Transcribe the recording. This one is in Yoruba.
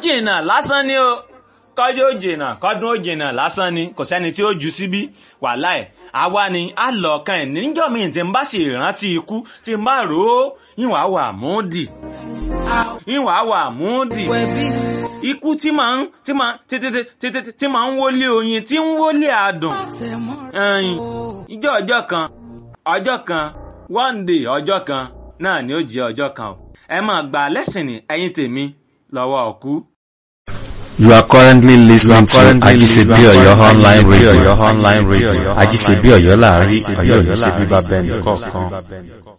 jìnnà lásán ni o kọjú ó jìnnà kọdún ó jìnnà lásán ni kò sẹ́ni tí ó ju síbí wàhálà ẹ̀ àwa ni a lọ kan ẹ̀ níjọ́ mi tí n bá sì rántí ikú tí n bá rò ó ìwà wà múdì ìwà wà múdì ikú tí máa ń tí máa tí tí tí tí tí máa ń wọlé oyin tí ń wọlé adùn ẹyin ìjọ ọjọ́ kan ọjọ́ kan one day ọjọ́ kan náà ni ó jẹ́ ọjọ́ kan o ẹ máa gbà lẹ́sìn ní ẹ̀yin tèmi lọ́wọ́ ọ̀kú. You are currently listening to currently Ajisebi listening to Oyo online Ajisebi radio. Oyo online radio. Ajisebi Oyo láàrin, Ajisebi Ọ̀yọ́ Oyo Ìṣebí láàrin, bàbá ẹnì Ọ̀yọ́ Ìṣebí kọ̀ọ̀kan. bàbá ẹnì kọ̀ọ̀kan.